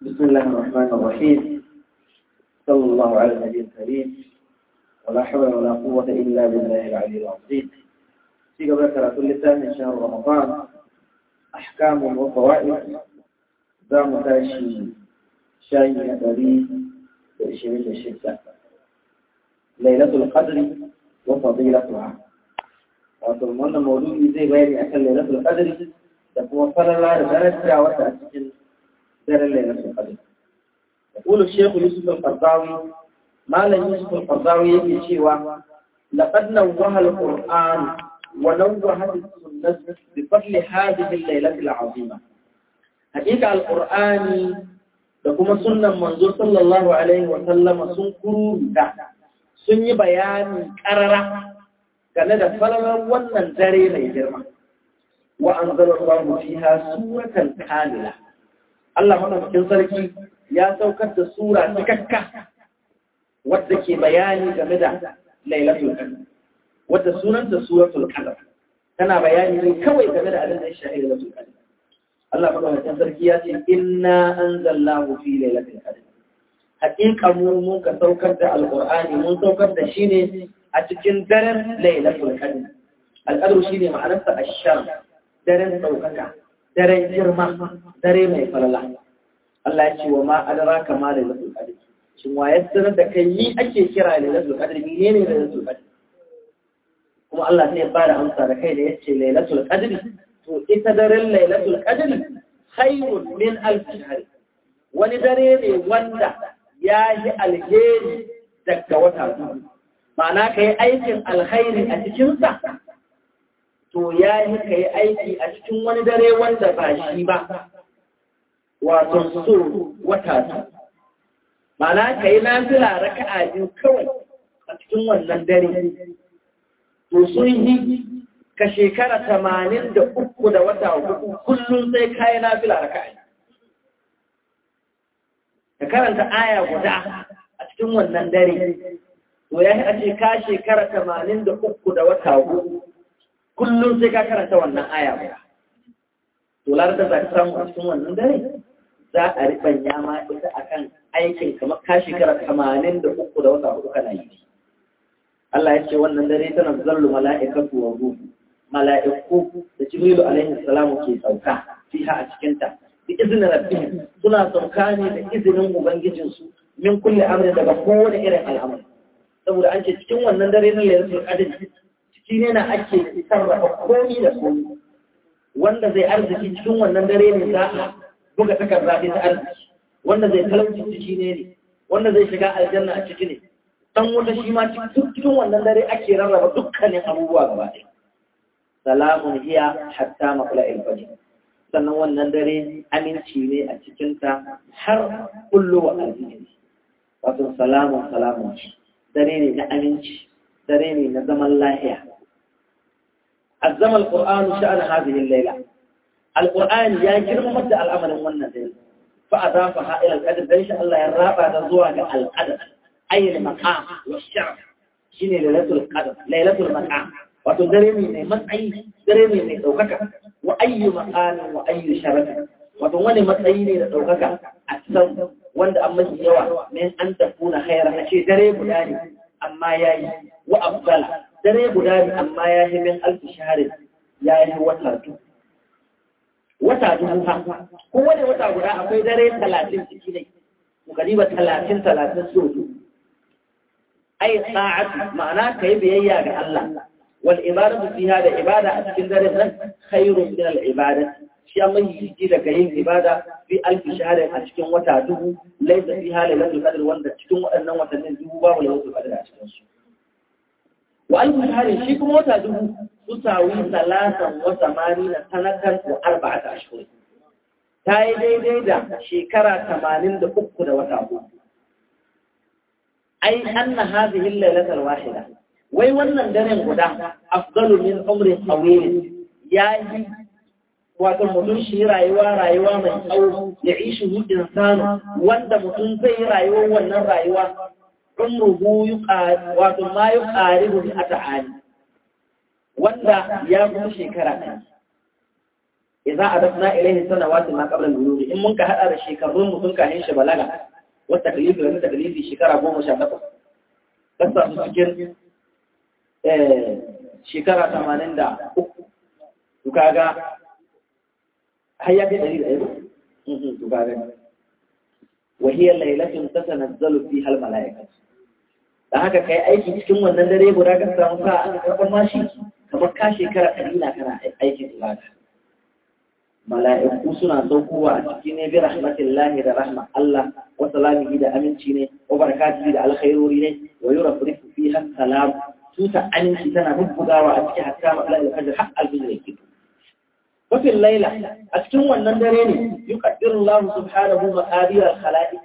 بسم الله الرحمن الرحيم صلى الله على النبي الكريم ولا حول ولا قوة إلا بالله العلي العظيم في قبل ثلاث لسان شهر رمضان أحكام وفوائد دام تاشي شاي نبري بإشرين الشتاء ليلة القدر وفضيلتها وطلمان مولود زي غيري أكل ليلة القدر تكون فلا لا درجة وتأسجل در ليلة القدر يقول الشيخ يوسف القرضاوي ما لن يوسف القرضاوي يجي شيوا لقد نوه القرآن ونوهت السنة بفضل هذه الليلة العظيمة حقيقة القرآن لكم سنة منظور صلى الله عليه وسلم سنكروا دا sun yi bayani ƙarara game da falalar wannan dare mai girma wa an zara Allah fiha suratan kamila Allah madaukakin sarki ya saukar da sura cikakka wadda ke bayani game da lailatul qadr wadda sunanta suratul qadr tana bayani ne kawai game da abin da ya shahi lailatul qadr Allah madaukakin sarki ya ce inna anzalnahu fi lailatul qadr haƙiƙa mu mun ka saukar da alqur'ani mun saukar da shi ne a cikin daren lailatul qadr alqadr shine ma'anarsa ash-sham daren saukaka daren girma dare mai falala Allah ya ce wa ma adraka ma lailatul qadr shin waye sanar da kai ni ake kira lailatul qadr menene lailatul qadr kuma Allah sai ya bada amsa da kai da yace lailatul qadr to ita daren lailatul qadr khairun min alf shahr wani dare ne wanda ya yi alheri daga wata biyu ma'ana ka yi aikin alkhairi a cikinsa to ya yi ka yi aiki a cikin wani dare wanda ba shi ba wato so wata biyu ma'ana ka yi nafila raka'a biyu kawai a cikin wannan dare to sun yi ka shekara tamanin da uku da wata hudu kullum sai ka yi nafila raka'a ka karanta aya guda a cikin wannan dare to ya a ce ka shekara tamanin da uku da wata hudu kullum sai ka karanta wannan aya guda to lar da za ka samu a cikin wannan dare za a ribanya ma ita akan aikin kamar ka shekara tamanin da uku da wata hudu kana yi Allah ya ce wannan dare tana zallu mala'ikatu wa ruhu mala'iku da jibrilu alaihi salamu ke sauka fiha a cikinta bi izinin rabbihim suna sauka ne da izinin ubangijinsu min kulle amrin daga kowane irin al'amari saboda an ce cikin wannan dare na lailatul qadr ciki ne na ake sarrafa komai da komai wanda zai arziki cikin wannan dare ne za a buga takarda ta arziki wanda zai talauci ciki ne ne wanda zai shiga aljanna a ciki ne dan wata shi ma cikin wannan dare ake rarraba dukkanin abubuwa gaba ɗaya salamun hiya hatta matla'il fajr sannan wannan dare aminci ne a cikinta har kullu wa alhiji wato salamun salamun dare ne na aminci dare ne na zaman lahiya azzama alqur'anu sha'an hadhihi al-layla alqur'an ya girmama da al'amarin wannan dare fa adafaha ila al-qadr dan sha Allah ya raba ta zuwa ga al-qadr ay al-maqam wa sharaf shine lailatul qadr lailatul maqam wato dare ne mai matsayi dare ne mai daukaka wa ayyu maqamin wa ayyu sharafin wato wani matsayi ne da ɗaukaka a san wanda an mafi yawa min an tafuna khaira a ce dare guda ne amma ya yi wa abdala dare guda ne amma ya yi min alfi shaharin ya yi wata dubu wata dubu ha ko wani wata guda akwai dare talatin ciki ne mu kariba talatin talatin so ai sa'atu ma'ana kai biyayya ga Allah wal ibadatu fiha da ibada a cikin dare nan khairun min al ibadati shi amma yi daga yin ibada fi alfi shahada a cikin wata dubu laisa fi hali lailatul qadr wanda cikin waɗannan watannin dubu babu lailatul qadr a cikin su wa alfi shahada shi kuma wata dubu tusawi salatan wa samanina sanatan wa arba'ata ashhur ta yi daidai da shekara tamanin da uku da wata uku ai anna hadhihi lailatul wahida wai wannan daren guda afdalu min umri tawil yayi wato mutum shi rayuwa rayuwa mai tsawo ya ishi hudin sanu wanda mutum zai yi rayuwar wannan rayuwa umruhu wato ma yi ƙaribu a ta'ani wanda ya kuma shekara ɗaya idza adafna ilayhi sanawati ma qabla al-bulugh in mun ka hada da shekarun mutum ka hin shi balaga wa taklifi da taklifi shekara 18 kasa su cikin eh shekara 83 to kaga har ya kai 100 to kaga wa hiya laylatun tatanazzalu fiha al-mala'ikatu da haka kai aiki cikin wannan dare guda ka samu sa an karɓar mashi kamar ka shekara ɗari na kana aikin ibada mala'iku suna saukowa a ciki ne bi rahmatillahi da rahma Allah wa salamihi da aminci ne wa barakatihi da alkhairori ne wa yurafrifu fiha salam tuta aminci tana bubbugawa a cikin hatta matsala da fajr har alfijir yake wa fil laila a cikin wannan dare ne yuqaddiru Allah subhanahu wa ta'ala al-khalaiq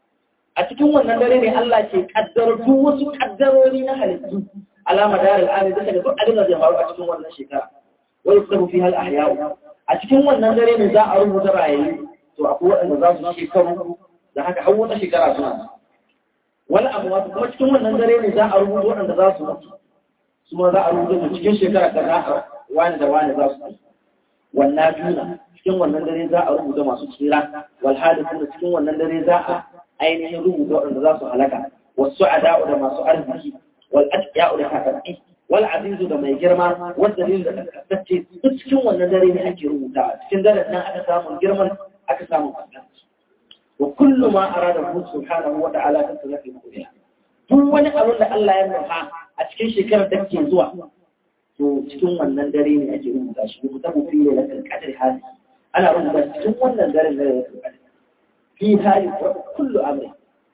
a cikin wannan dare ne Allah ke kaddaro duk wasu kaddarori na halittu alama da al'ami da daga duk abin da zai faru a cikin wannan shekara wai su fi hal ahya'u a cikin wannan dare ne za a rubuta rayayi to akwai waɗanda za su shekaru da haka har wata shekara suna wani abu wasu kuma cikin wannan dare ne za a rubuta waɗanda za su mutu su ma za a rubuta su cikin shekara da za a wani da wani za su mutu wannan juna cikin wannan dare za a rubuta masu tsira wal hadithun cikin wannan dare za a ainihin rubuta waɗanda za su halaka wasu ada'u da masu arziki wal atqiya'u da kafafi wal azizu da mai girma wal dalil da kasance duk cikin wannan dare ne ake rubuta cikin daren nan aka samu girman aka samu kasance wa kullu ma arada hu subhanahu wa ta'ala ta tsaka kuriya duk wani abin da Allah ya nufa a cikin shekarar da ke zuwa to cikin wannan dare ne ake rubuta shi rubuta mu fi lailatul qadr hadi ana rubuta cikin wannan daren da lailatul qadr fi hali kullu amri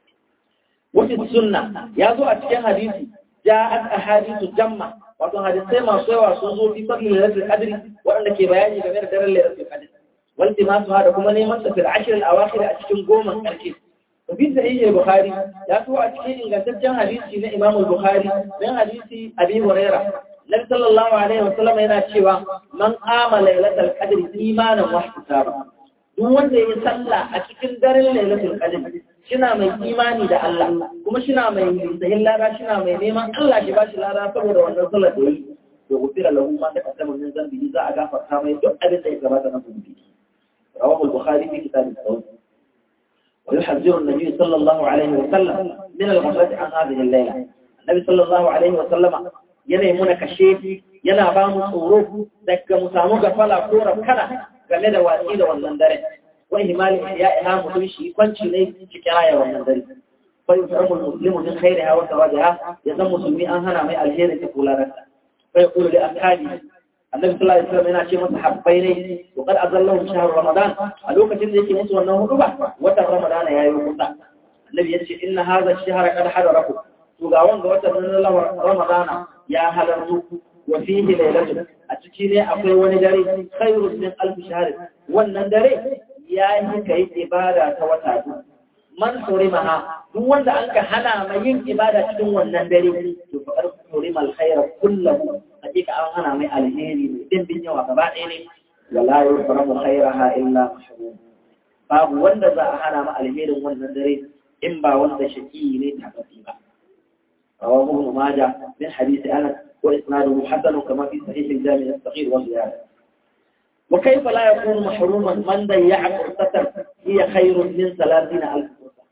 wata sunna ya zo a cikin hadisi ja'at ahadithu jamma wato hadisai masu yawa sun zo fi fadli lailatul qadri waɗanda ke bayani game da daren lailatul qadr wal timasu da kuma neman sa fil ashr al awakhir a cikin goma karshe to fi sahih al bukhari ya zo a cikin ingantaccen hadisi na imam al bukhari dan hadisi abi huraira nabi sallallahu alaihi wasallam yana cewa man qama lailatul qadri imanan wa ihtisaban duk wanda ya salla a cikin daren lailatul qadr shina mai imani da Allah kuma shina mai sahin lada shina mai neman Allah shi bashi lada saboda wannan sallar da yi to gufira lahu ma ta kaddama min zambi za a gafarta mai duk abin da ya gabata na zunubi rawahu al-bukhari fi kitab al-sawm wa yuhadhdhiru an-nabi sallallahu alaihi wa sallam min al-ghaflati an hadhihi al-layla annabi sallallahu alaihi wa sallama yana yi muna kashe yana ba mu tsoro daga mu samu gafala ko rafkana game da watsi da wannan dare wani himali ya ina mutum shi kwanci ne cikin raya wannan dare fa yusamu muslimu min khairiha wa sawajiha ya zan musulmi an hana mai alheri ta kulararsa fa yaqulu li ashabi annabi sallallahu alaihi wasallam yana ce masa habbai ne to kad azallahu shahr ramadan a lokacin da yake musu wannan huduba watan ramadan ya yi kusa annabi yace inna hadha ash-shahr qad hadarakum to ga wanga watan ramadan ya halartu wa fihi laylatun a ciki ne akwai wani dare khairun min alf shahr wannan dare ya yi kai ibada ta wata duk man surimaha duk wanda an ka hana mai yin ibada cikin wannan dare to fa kar surima alkhaira kullahu hakika an hana mai alheri mai dimbin yawa gaba ɗaya ne wala yusramu khairaha illa mahrum babu wanda za a hana ma alherin wannan dare in ba wanda shaki ne tabbati ba رواه ابن ماجه من حديث انس واسناده حسن كما في صحيح الجامع الصغير وزياده وكيف لا يكون محروما من ضيع فرصة هي خير من ثلاثين ألف فرصة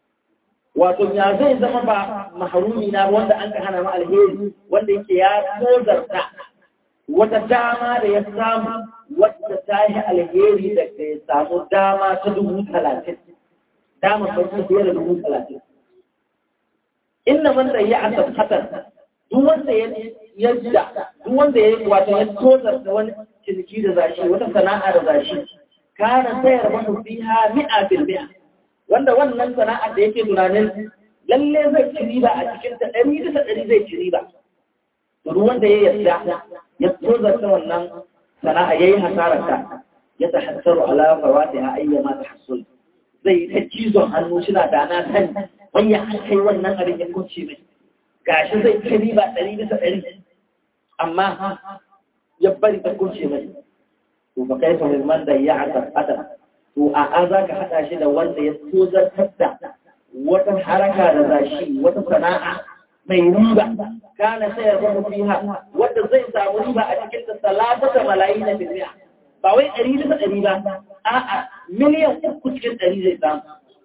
wato ya zai zama ba maharumi na wanda an ka hana ma alheri wanda yake ya tozarta wata dama da ya samu wadda ta yi alheri da ya samu dama ta dubu talatin dama ta fiye da dubu talatin inna man da ya asab hasan duk wanda ya yadda duk wanda ya wato ya tozar da wani ciniki da zashi wata sana'a da zashi kana sayar masa fiha mi'a bil mi'a wanda wannan sana'ar da yake tunanin lalle zai ci riba a cikin ta ɗari bisa ɗari zai ci riba to duk wanda ya yadda ya tozar da wannan sana'a yayi hasarar ta ya tahassaru ala fawatiha ayyama tahassul zai ta cizon hannu shi na da na sani wani ya kai wannan abin ya kunce mai gashi zai kai riba ɗari bisa ɗari amma ya bari ta kunce mai to ba kai fa man da ya aka adam to a a za ka haɗa shi da wanda ya tozartar da wata haraka da zashi wata sana'a mai riba kana sayar da fiha wanda zai samu riba a cikin ta salata da malayi na duniya ba wai ɗari bisa ɗari ba a'a miliyan uku cikin ɗari zai samu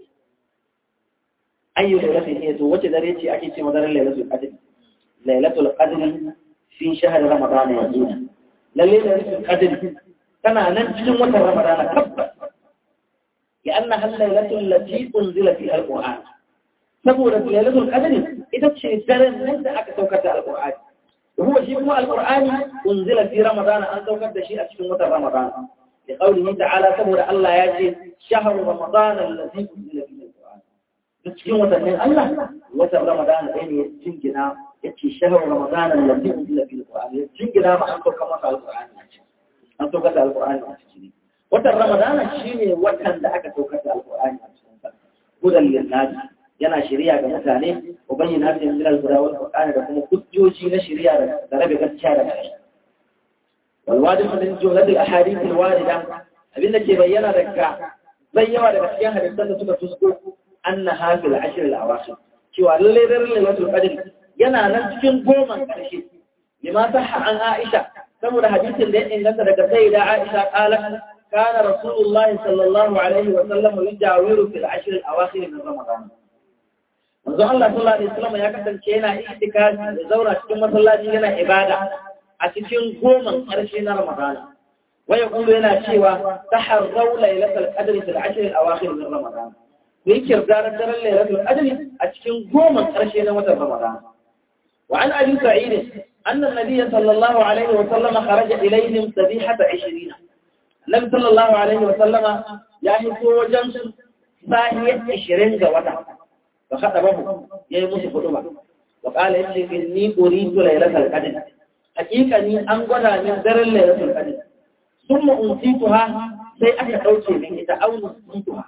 ayyu lailatul ne to wace dare ce ake ce madarar lailatul qadr lailatul qadr fi shahr ramadan yanzu lalle lailatul qadr tana nan cikin watan ramadan tabbas ya anna hal lailatul lati unzila fi alquran saboda lailatul qadr ita ce daren nan da aka saukar da alqur'ani huwa shi kuma alqur'ani unzila fi ramadan an saukar da shi a cikin watan ramadan لقوله تعالى سبحانه الله يأتي شهر رمضان الذي أنزل فيه القرآن cikin watannin Allah watan Ramadan ɗaya ne ya jingina ya ce shahar Ramadan allazi unzila fil Qur'an ya jingina ma an sauka masa alqur'ani a ciki an sauka da alqur'ani a ciki watan Ramadan shine watan da aka sauka da alqur'ani a cikin sa hudan lin-nas yana shari'a ga mutane wa bayyana da min al-huda wal Qur'an da kuma hujjoji na shari'a da rabe gaskiya da ƙarya wal wajib min jumlat al-ahadith al-warida abinda ke bayyana daga bayyawa daga cikin hadisan da suka tusko annaha fil ashr al awakhir cewa lalle daren lailatul qadr yana nan cikin goma karshe lima sahha an aisha saboda hadisin da ya inganta daga sayyida aisha qalat kana rasulullahi sallallahu alaihi wa sallam yujawiru fil ashr al awakhir min ramadan manzo Allah sallallahu alaihi wasallam ya kasance yana itikafi da zauna cikin masallaci yana ibada a cikin goma karshe na ramadan ويقول لنا شيوا تحروا ليلة القدر في العشر الأواخر من رمضان ويكر دار الدر ليلة القدر أتكين قوما قرشين وتر رمضان وعن أبي سعيد أن النبي صلى الله عليه وسلم خرج إليهم سبيحة عشرين النبي صلى الله عليه وسلم يعني هو جمس ساهية عشرين جوتا فخطبه يموت خطبة وقال إني أريد ليلة القدر حقيقة أنقذ من در ليلة القدر ثم أنسيتها سي أكا توجي من إذا أو نسيتها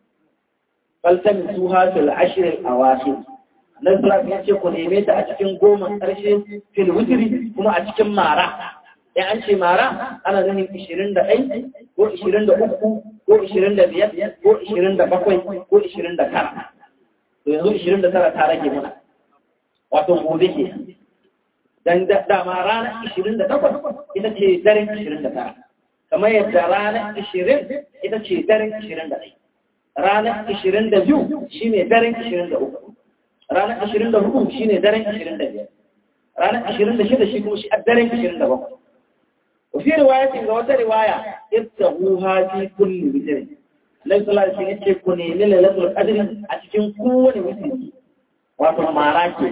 فالتمسوها في العشر الأواخر نزل في أشياء قديمة أتكين قوما أرشي في الوتر كما أتكين مارا يعني أنشي مارا أنا ذهن إشيرين دا أي ko ishirin da uku ko ishirin da biyar ko ishirin da bakwai ko ishirin da tara to yanzu ishirin da tara ta rage muna wato gobe ke dan dama ranar ishirin da takwas ita ce daren ishirin da tara kamar yadda ranar ishirin ita ce daren ishirin da ɗai ranar ishirin da biyu shi ne daren ishirin da uku ranar ashirin da hudu shi ne daren ashirin da biyar ranar ashirin da shida shi kuma shi a daren ashirin da bakwai wafi riwayatin ga wata riwaya ita huha fi kulli witr Allah sallallahu alaihi wasallam ce ku nemi lailatul qadri a cikin kowane witri wato mara ke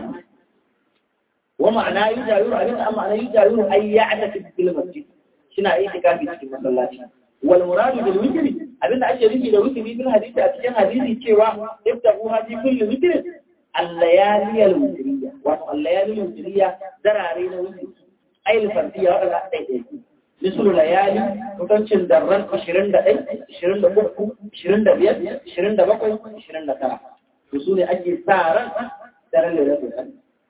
wa ma'ana yujayiru abin da ma'ana yujayiru ay ya'taki fil masjid shina itikafi cikin masallaci wal muradu bil witri abin da ake nufi da witri bil hadisi a cikin hadisi cewa ibtahu fi kulli witr الليالي الوترية والليالي الوترية دراري الوتر أي الفردية ولا أي مثل ليالي متنشن درن عشرين دقي عشرين دقيقة عشرين دقيقة عشرين دقيقة عشرين دقيقة رسول أجل سارا در الليلة الأن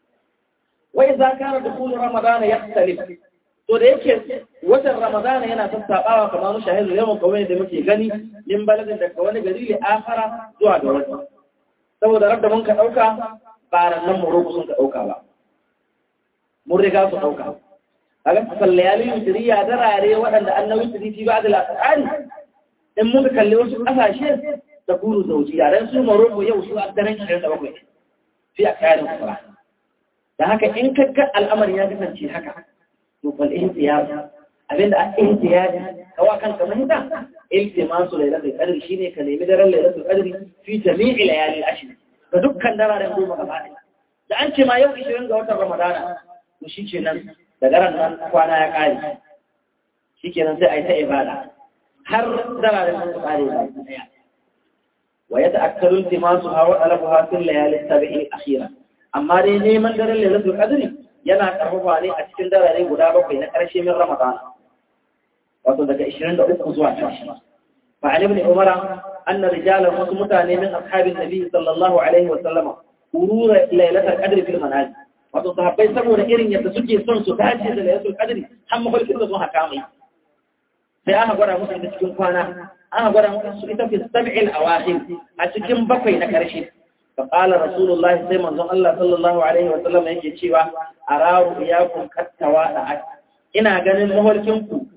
وإذا كان دخول رمضان يختلف to da yake watan ramadana yana sassaɓawa kamar shahidu yawan kawai da muke gani min baladin daga wani gari li akhara zuwa ga wani saboda rabda mun ka ɗauka ba nan mu sun ka ɗauka ba mun riga su ɗauka a ga kasan layalin yutiriya darare waɗanda an na yutiri fi ba da lasari in muka kalli wasu ƙasashe da kuru zaujiya don su maroko yau su a daren shirin da bakwai fi a kayan kusura da haka in kakka al'amari ya kasance haka to fal ihtiyar abinda a ihtiyar kawa kanka mahita iltimasu lailatul qadr shine ka nemi daren lailatul qadr fi jami'i layali al-ashr ga dukkan dararen goma gaba ɗaya da an ce ma yau 20 ga watan ramadana to shikenan da daren nan kwana ya kare shikenan sai a yi ta ibada har dararen sun kare da ɗaya wa ya ta'akkaru iltimasu ha wa talabuha fil layali sab'i akhira amma dai neman daren lailatul qadr yana karfafa ne a cikin darare guda bakwai na ƙarshe min ramadana wato daga 23 zuwa 30 فعن ابن عمر أن رجالا وسمتاني من أصحاب النبي صلى الله عليه وسلم مرور ليلة القدر في المنازل wato sahabbai saboda irin yadda suke son su dace da lailatul qadri har mafarkin da sun haka mai sai aka gwada musu ita cikin kwana aka gwada musu ita fi sab'il awakhir a cikin bakwai na karshe fa qala rasulullahi sai manzon Allah sallallahu alaihi wa sallam yake cewa arahu iyakum qattawa ina ganin mafarkin ku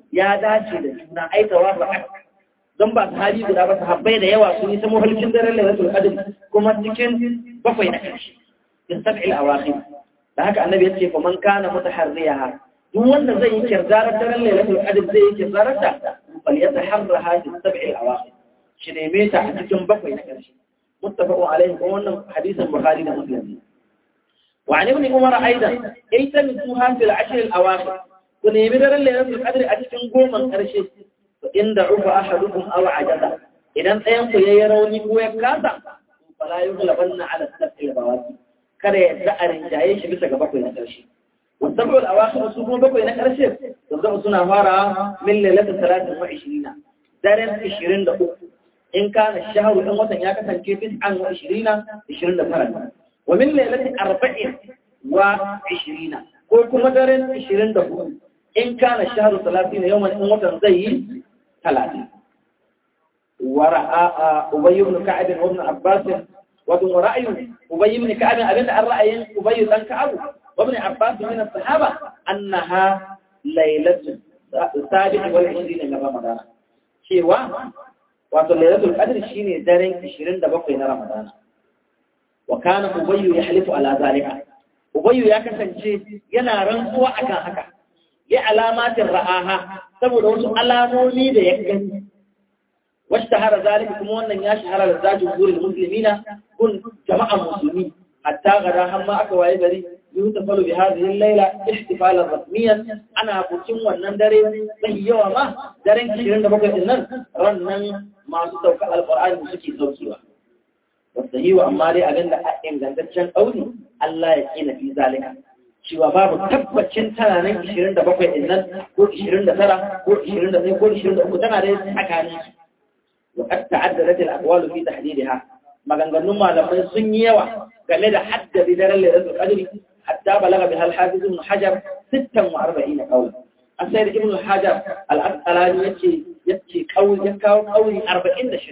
ya dace da juna ai tawafa don ba sahabi guda ba sahabbai da yawa sun yi ta mahalcin daren lailatul qadr kuma cikin bakwai na karshe in sab'il awakhir da haka annabi ya ce fa man kana mutaharriyaha duk wanda zai yi kirdarar daren lailatul qadr zai yi kirdarar ta fal yataharraha fi sab'il awakhir shi neme ta a cikin bakwai na karshe muttafaqun alaihi kuma wannan hadisin bukhari da muslim وعن ابن عمر أيضا التمسوها في العشر الأواخر ونيمي در ليلة القدر أتكن قوما قرشي فإن دعوف أحدكم أو عجزا إذا أنتم يروني هو كذا فلا يغلبن على السبع البواسي kada ya za a rinjaye shi bisa ga bakwai na ƙarshe. Wasabu al'awakhir su kuma bakwai na ƙarshe, da zama suna fara min lalata talatin wa ishirina, daren ishirin da uku. In kana shaharu ɗan watan ya kasance tis'an wa ishirina, ishirin da tara. ومن ليلة أربعين وعشرين كل كما دارين عشرين دهو إن كان الشهر ثلاثين يوما إن وطن زي ثلاثين ورأى أبي بن كعب وابن عباس وابن رأي أبي بن كعب أبن الرأي أبي بن كعب وابن عباس من الصحابة أنها ليلة السابع والعشرين من رمضان شيء واتو ليلة القدر شيني دارين عشرين دبقي رمضان وكان أبي يحلف على ذلك أبي يا كسنجي yana rantsuwa akan haka li alamatin ra'aha saboda wasu alamomi da ya gani washtahara zalika kuma wannan ya shahara da zajin gurin muslimina kun jama'an musulmi hatta gada har ma aka waye gari yutafalu bi hadhihi al-layla ihtifalan rasmiyan ana bukin wannan dare mai yawa ma daren 27 din nan rannan masu sauka alqur'ani suke saukewa wasahiwa amma dai abin da ingantaccen ɗauri Allah ya kina fi zalika cewa babu tabbacin tana nan 27 din nan ko 29 ko 21 ko 23 tana da tsakanin su wa qad ta'addadat al-aqwal fi tahdidha maganganun malamai sun yi yawa game da haddadi daren lailatul qadri hatta balaga biha al-hafiz ibn hajar 46 qawl asai ibn hajar al-asqalani yace yace qawl ya kawo qawli 46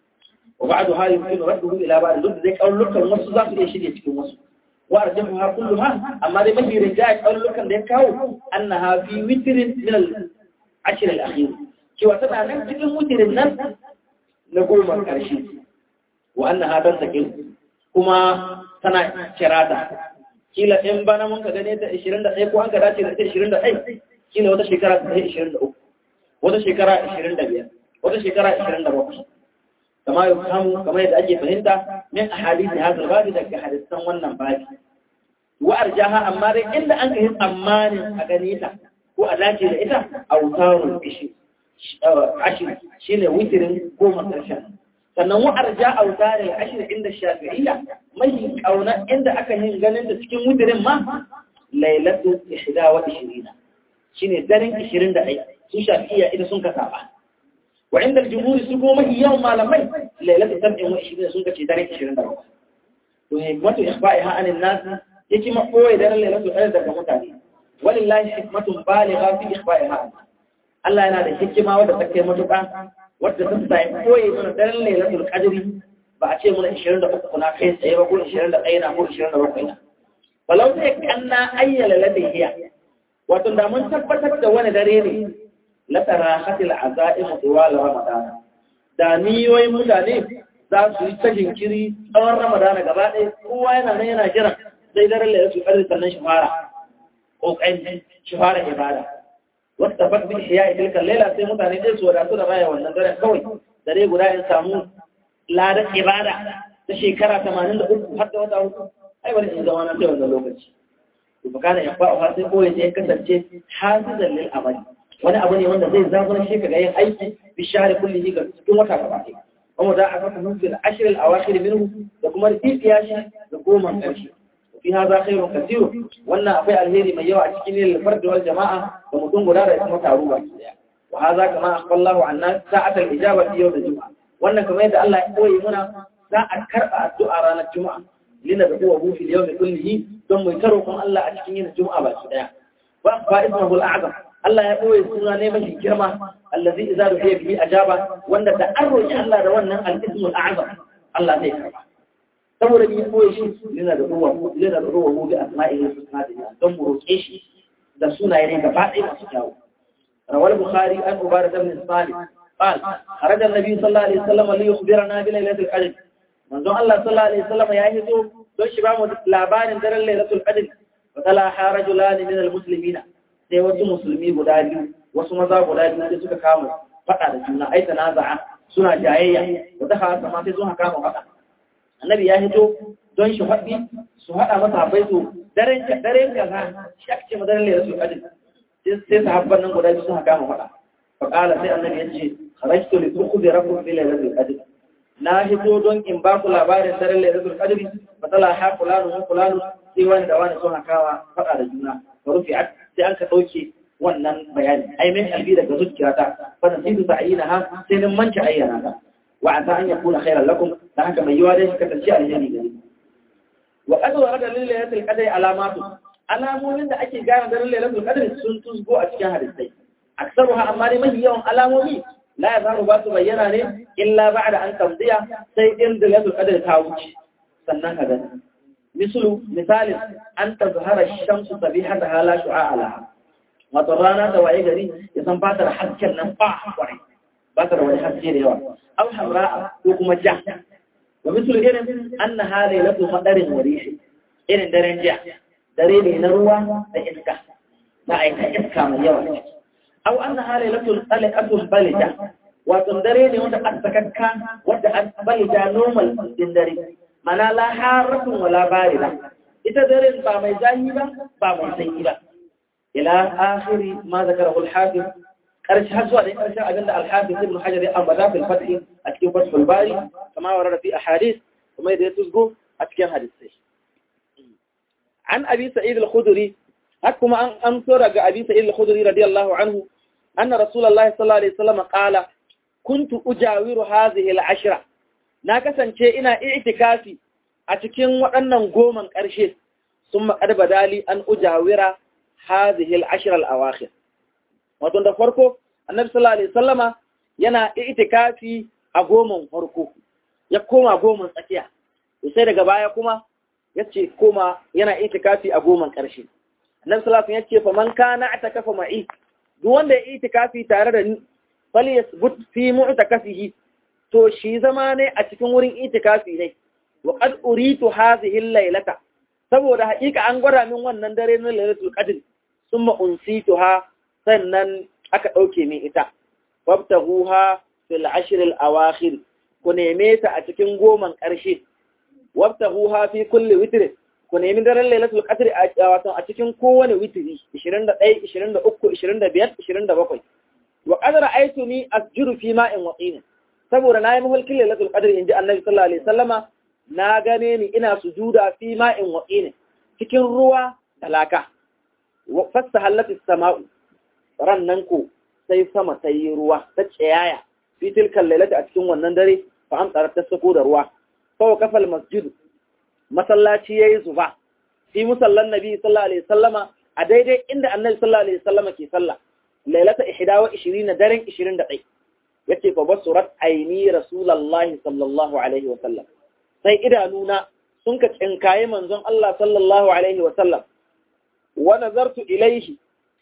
وبعدها يمكن رده إلى بعض ضد ذلك أقول لك النص ذات يشير يتكلم نص وأرجمها كلها أما دي مهي رجاء أقول لك ذلك أنها في وتر من العشر الأخير شو أتبع نفس تكلم وتر الناس نقول ما كرشي وأنها تنسكل كما سنة شرادة kila in bana mun ka gane ta 21 ko an ka dace da 21 kila wata shekara ta 23 wata shekara 25 wata shekara 27 كما يفهم كما يتأجي فهمت من أحاديث هذا الباب ذلك حديثا ونن بابي وأرجاها أماري إلا أنك هم أمان أغنيتا وألاجي لإتا أوتار الإشي عشر شيء ويتر قوم ترشان sannan wa arja autare ashir inda shafi'iyya mai kauna inda aka yin ganin da cikin wudirin ma lailatu 21 shine daren 21 su shafi'iyya idan sun ka saba وعند الجمهور سكومه يوم ما لمي ليلة سبع وعشرين سنة تدرك عشرين درجة وحكمة إخفائها عن الناس يجي مقوى إذا ليلة القدر كمتاني ولله حكمة بالغة في إخفائها الله ينادي حكمة ودى متقى ودى تستعي قوي من دار ليلة القدر بأتي من عشرين درجة كنا كيس أي بقول عشرين درجة أين أقول عشرين درجة فلو تكنا أي ليلة هي وتندامن تثبتت دوان داريني latarahatil azaimu tiwal ramadan da niyoyin mutane za su yi ta jinkiri tsawon ramadan gaba ɗaya kowa yana nan yana jiran sai daren da ya su ƙarfi sannan shi fara ƙoƙarin shi fara ibada wata fat bin shi ya yi tilkan laila sai mutane ɗaya su wadatu da raya wannan daren kawai dare guda in samu ladan ibada ta shekara tamanin da uku har da wata hudu ai bari in zama na sai wannan lokaci to kana ya fa'a sai koyi sai kasance hasizan lil amali wani abu ne wanda zai zaburar shi ga yin aiki bi share kulli ga cikin wata gaba ɗaya kuma za a fata nufi da ashirin awakhir minhu da kuma rifiya shi da goma ƙarshe fi hadha khairun kathir wannan akwai alheri mai yawa a cikin lil fard wal jama'a da mutum guda da kuma taro ba daya wa hadha kama akhballahu anna sa'atul ijaba yawm al-jum'a wannan kamar yadda Allah ya koyi muna za a karba addu'a ranar juma'a lina da huwa hu fil yawm kullihi don mu taro kun Allah a cikin yin juma'a ba daya wa fa ismuhu al-a'zam Allah ya ɓoye suna ne mafi girma allazi idza du'iya bihi ajaba wanda da an roki Allah da wannan al-ismul a'zam Allah zai karba saboda ni ɓoye shi yana da ruwa yana da ruwa mu bi asma'ihi husna da don mu roke shi da sunaye ne gaba ɗaya masu kyawu روى البخاري عن عبادة بن الصالح قال خرج النبي صلى الله عليه وسلم ليخبرنا بليلة القدر منذ الله صلى الله عليه وسلم يهدو دون شباب لابان در ليلة القدر وتلاحى رجلان من المسلمين sai wasu musulmi guda biyu wasu maza guda biyu sai suka kama faɗa da juna ai tanaza'a suna jayayya wata hawa sama sai sun kama faɗa annabi ya hito don shi faɗi su haɗa masa bai su daren daren kaza shi ake ce madarin lera su kadin sai sahabban nan guda biyu sun kama faɗa fa qala sai annabi ya ce kharajtu li tukhbirakum bi lailatul qadr na hito don in ba ku labarin daren lailatul qadr fa tala ha fulanu wa fulanu sai wani da wani sun kawa faɗa da juna wa rufi'at sai an ka ɗauke wannan bayani ai min albi daga zuciyata fa nasibu ta'ina ha sai nan manci ayyana ta wa asa an yakuna khairan lakum dan haka mai yiwa dai shi kasance alheri gare wa qad warada lil lailatul qadri alamatu alamomin da ake gane daren lailatul qadri sun tusgo a cikin hadisai aksaruha amma dai mafi yawan alamomi la yazaru ba su bayyana ne illa ba'da an tamdiya sai in da lailatul qadri ta wuce sannan ka gani misalu misalin an tazhara shamsu sabihataha la shu'a laha wato rana da waye gari ya san ba ta da hasken nan ba kwarai ba ta da wani haske da yawa aw hamra'a ko kuma ja wa misal irin anna halailatu madarin warishi irin daren jiya dare ne na ruwa da iska na aika iska mai yawa aw anna halailatu talaqatul balida wato dare ne wanda an sakakka wanda an balida normal din dare mana la haratun wala barida ita daren ba mai zahi ba ba mai sanyi ba ila akhiri ma zakarahu al-hafiz karshe har zuwa da karshen abin da al-hafiz ibn hajar ya ambata fil fath a cikin fathul bari kama warada fi ahadith kuma da ya tusgo a cikin hadisai an abi sa'id al-khudri hak kuma an amso daga abi sa'id al-khudri radiyallahu anhu anna rasulullah sallallahu alaihi wasallam qala kuntu ujawiru hadhihi al-ashra na kasance ina i'tikafi a cikin waɗannan goman ƙarshe sun maƙar badali an ujawira hadhihi al-ashra al-awakhir wato da farko annabi sallallahu alaihi wasallama yana i'tikafi a goman farko ya koma goman tsakiya sai daga baya kuma yace koma yana i'tikafi a goman ƙarshe annabi sallallahu alaihi wasallam yace fa man kana atakafa ma'i duk wanda ya i'tikafi tare da ni falyasbut fi mu'takafihi to shi zama ne a cikin wurin itikafi ne wa qad uritu hadhihi al-laylata saboda haƙiƙa an gwada min wannan dare na lailatul qadr thumma unsituha sannan aka dauke min ita wabtaghuha fil ashr al-awakhir ku neme ta a cikin goman ƙarshe wabtaghuha fi kulli witr ku nemi daren lailatul qadr a wato a cikin kowane witri 21 23 25 27 wa qad ra'aytuni asjudu fi ma'in waqin saboda na yi mahulkin lailatul qadr inji annabi sallallahu alaihi wasallama na gane ni ina sujuda fi ma'in waqin cikin ruwa talaka wa fastahallat as-sama'u rannan ko sai sama sai ruwa ta tsayaya fi tilkal lailati a cikin wannan dare fa amsara ta sako da ruwa fa kafal masjid masallaci yayi zuba fi musallan nabi sallallahu alaihi wasallama a daidai inda annabi sallallahu alaihi wasallama ke sallah lailata 21 daren 21 yace fa basurat aini rasulullahi sallallahu alaihi wa sallam sai idanuna sun ka tsinkaye manzon Allah sallallahu alaihi wa sallam wa nazartu ilaihi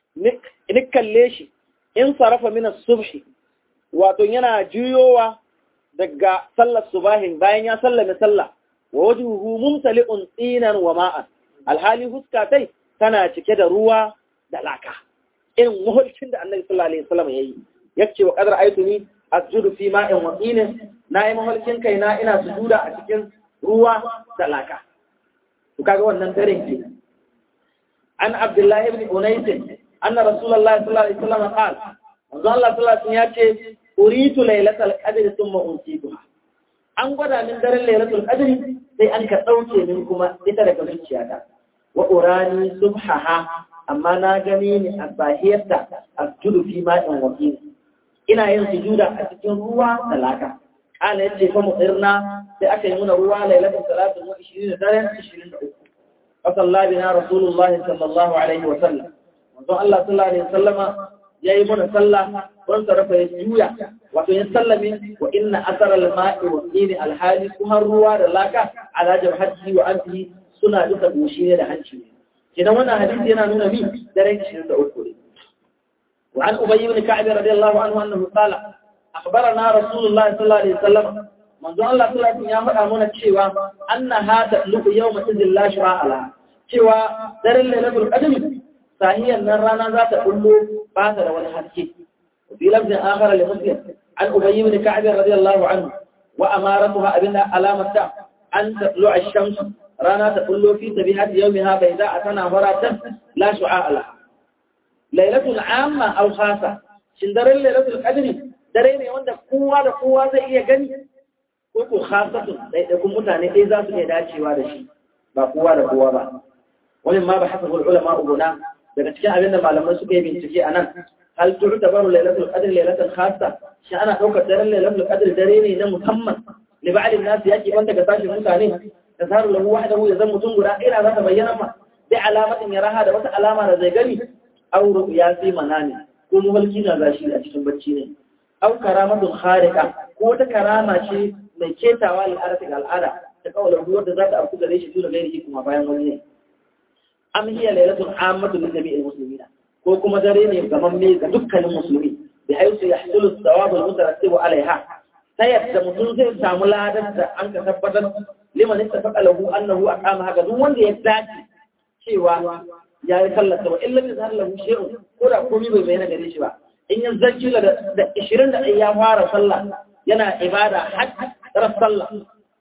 ni kalle shi in sarafa min as-subhi wato yana juyowa daga sallar subahin bayan ya sallame sallah wa wajhuhu mumtali'un tsinan wa ma'an alhali huskatai tana cike da ruwa da laka irin muhulcin da annabi sallallahu alaihi wasallam yayi yace wa qadar aituni asjudu fi ma'in wa tinin nayi mahulcin kaina ina sujuda a cikin ruwa da laka to kaga wannan daren ke an abdullahi ibn unais anna rasulullahi sallallahu alaihi wasallam qala manzo Allah sallallahu alaihi wasallam yace uritu lailatul qadr thumma unsituha an gwada min daren lailatul qadr sai an ka dauke min kuma ita daga zuciyata wa urani subhaha amma na gani ni a sahiyarta asjudu fi ma'in wa tinin ina yin sujuda a cikin ruwa da laka kana yace fa mudirna sai aka yi muna ruwa lailatul salatu wa 20 daren 23 fa salla bina rasulullahi sallallahu alaihi wa sallam manzo Allah sallallahu alaihi wa sallama yayi muna sallah don sarrafa ya juya wato ya sallame wa inna asara al-ma'i wa dini al-hali kuma ruwa da laka ala jabhati wa anfihi suna duka goshi ne da hanci ne idan wannan hadisi yana nuna mi daren 23 ne وعن أبي بن كعب رضي الله عنه أنه قال أخبرنا رسول الله صلى الله عليه وسلم منذ الله صلى الله عليه وسلم يقول أمونا تشيوا أنها تألق يوم إذن لا شراء لها تشيوا در الليلة القدم فهي النرانا ذات أولو باتر والحسكي وفي لفظ آخر لمسلم عن أبي بن كعب رضي الله عنه وأمارتها أبنها علامة أن تطلع الشمس رانا تطلع في سبيحة يومها بيداء تنافرة لا شعاع لها lailatul amma aw khasa shin daren lailatul qadri dare ne wanda kowa da kowa zai iya gani ko ko khasatun dai da kun mutane dai za su iya dacewa da shi ba kowa da kowa ba wani ma ba hasabu ulama ubuna daga cikin abin da malamai suka yi bincike anan hal tu'tabaru lailatul qadri lailatul khassa shi ana daukar daren lailatul qadri dare ne na musamman li ba'd an-nas yake wanda ga sashin mutane tasaru lahu wahdahu ya zan mutum guda ina za ta bayyana ma bi alamatin yaraha da wata alama da zai gani auro ya fi manani ko muhalki na gashi a cikin bacci ne au karamatun kharika ko wata karama ce mai ketawa al'ada ga al'ada ta kawalar ruwar da za ta afku gare shi tuna gairi kuma bayan wani ne am hiya lailatul ammatu li jami'il muslimina ko kuma dare ne gaman me ga dukkanin musulmi bi haythu yahsulu thawab al-mutarattibu alaiha ta yadda mutum zai samu ladar da an ka tabbatar liman ittafaqa lahu annahu aqama haka duk wanda ya dace cewa ya yi sallata ba illa bai zahar lahu shi'un ko da komai bai bayyana gare shi ba in ya zanci da ishirin da ya fara sallah yana ibada har ran sallah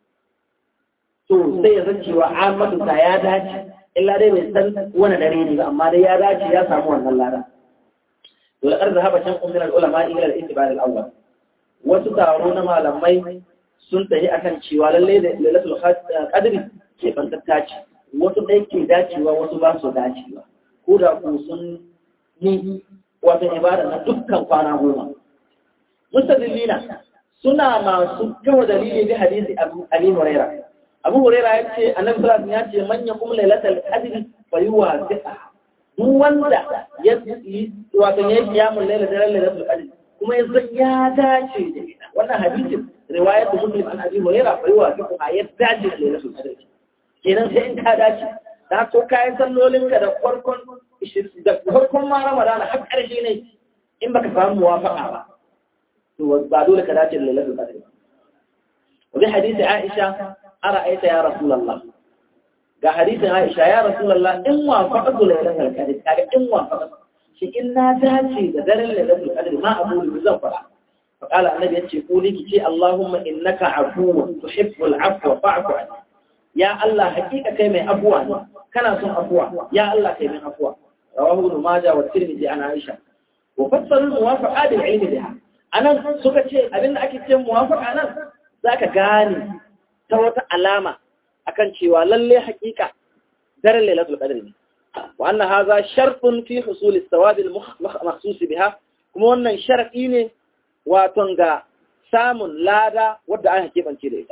to sai ya zanci wa amadu ta ya dace illa dai bai san wani dare ne ba amma dai ya dace ya samu wannan lada to laqad zahaba shan min al-ulama ila al-ittiba' al-awwal wasu taro na malamai sun tafi akan cewa lalle da lailatul qadri ke bantatta ce wasu ɗaya ke dacewa wasu ba su dacewa ko da ku sun yi wata ibada na dukkan kwana goma mustadillina suna masu kawo dalili bi hadisi abi huraira abu huraira ya ce annabi sallallahu alaihi ya ce manya kuma lailatul qadr fa yuwasiqa duk wanda ya yi wato ya kiyamul lailatul lailatul qadr kuma ya san ya dace da ita wannan hadisin riwayatu muslim an abi huraira fa yuwasiqa ya dace da lailatul qadr kenan sai in ka dace da ko kayan sallolin ka da farkon da farkon ma ramadana har ƙarshe ne in baka samu muwafaqa ba to ba dole ka dace da lailatul qadr wa bi hadisi aisha ara'aita ya rasulullah ga hadisin aisha ya rasulullah in wafaqatu lailatul qadr kaga in wafaqatu shi in na dace da daren lailatul qadr ma abu zan fara فقال النبي يتشي قولي كي اللهم إنك عفو تحب العفو فاعف عني ya Allah hakika kai mai afuwa ne kana son afuwa ya Allah kai mai afuwa rawahu ibn majah wa tirmidhi an aisha wa fassaru muwafaqa bil ilmi biha anan suka ce abinda ake ce muwafaqa nan zaka gane ta wata alama akan cewa lalle hakika daren lailatul qadr ne wa anna hadha shartun fi husul as-sawab al-makhsus biha kuma wannan sharadi ne wato ga samun lada wadda aka kebance da ita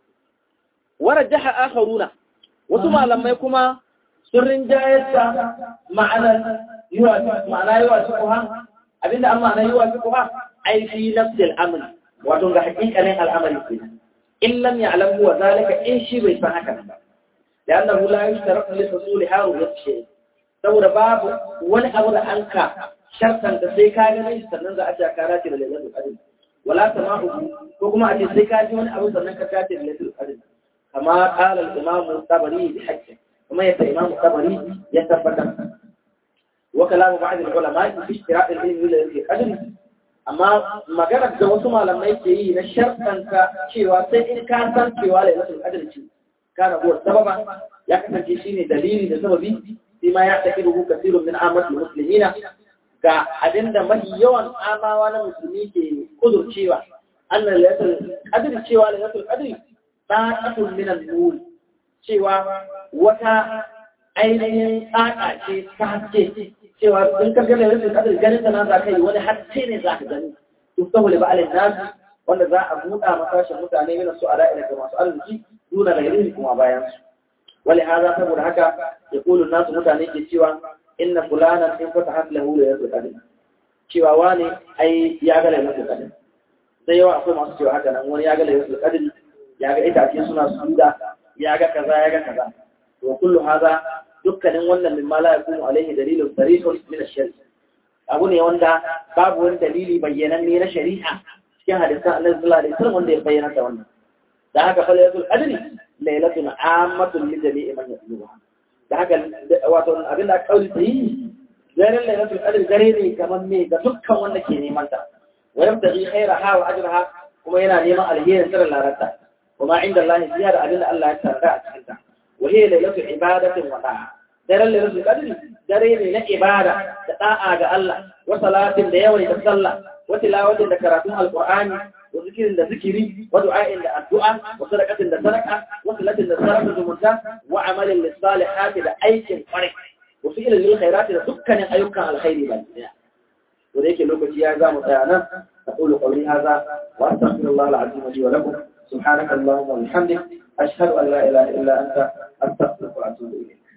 ورجح آخرون wasu malamai kuma sun rinjayar da ma'anar ma'ana yi wasu kuwa abinda an ma'ana yi wasu kuwa ai fi nafsil amri wato ga hakikanin al'amari ke in lam ya'lam huwa zalika in shi bai san haka ba da annahu la yushtaratu li husuli haru yashay saboda babu wani abu da an ka shartan da sai ka gani sannan za a ce ka race da lailatul qadr wala sama'u ko kuma a ce sai ka ji wani abu sannan ka race da lailatul qadr كما قال الإمام الطبري بحجه وما يبقى الإمام الطبري يتفكر وكلام بعض العلماء في اشتراء العلم في قدر amma maganar da wasu malamai ke yi na sharɗanta cewa sai in ka san cewa lailatul qadr ce kana huwa sababa ya kasance shine dalili da sababi sai ma ya tafi rubu kasirun min amatul muslimina ga abinda mafi yawan amawa na musulmi ke kudurcewa annal lailatul qadr cewa lailatul qadr ɗaƙatun minan nuri cewa wata ainihin tsaka ce ta haske cewa in ka gane rufin kadar ganin ta na za ka yi wani haske ne za ka gani to saboda ba'alin nasu wanda za a buɗa masashin mutane mina su a da'ira ga masu arziki nuna da irin kuma bayan su wali haza saboda haka ya kulu nasu mutane ke cewa inna fulanan in fata haslahu da yanzu kadar cewa wani ai ya ga lailatul qadr sai yawa akwai masu cewa haka nan wani ya ga lailatul qadr ya ga itace suna suda ya ga kaza ya ga kaza to kullu haza dukkanin wannan min mala yakunu alaihi dalilun sarihun min ash-shari abu ne wanda babu wani dalili bayyananne na shari'a cikin hadisan Allah sallallahu alaihi wasallam wanda ya bayyana da wannan da haka fa laylatul qadri laylatun ammatun li jami'i man yatluha da haka wato abin da kauli sai daren lailatul qadr dare ne kamar me ga dukkan wanda ke neman ta wa yabtaghi khairaha wa ajraha kuma yana neman alherin sirrin larata kuma inda Allah ya da abin da Allah ya tarda a cikin ta wa hiya lailatul ibadatin wa da'a daren lailatul qadr dare ne na ibada da da'a ga Allah wa salatin da yawan da sallah wa tilawatin da karatun alqur'ani wa zikirin da zikiri wa du'a'in da addu'a wa sadaqatin da sadaqa wa salatin da sarrafa zumunta wa amalin lisalihati da aikin kwarai wasu ilimin khairati da dukkanin ayyukan alkhairi ba daya to da yake lokaci ya zamu tsaya nan aqulu qawli hadha wa astaghfirullah alazim li wa lakum subhanaka allahumma wa bihamdik ashhadu an la ilaha illa anta astaghfiruka wa atubu ilayk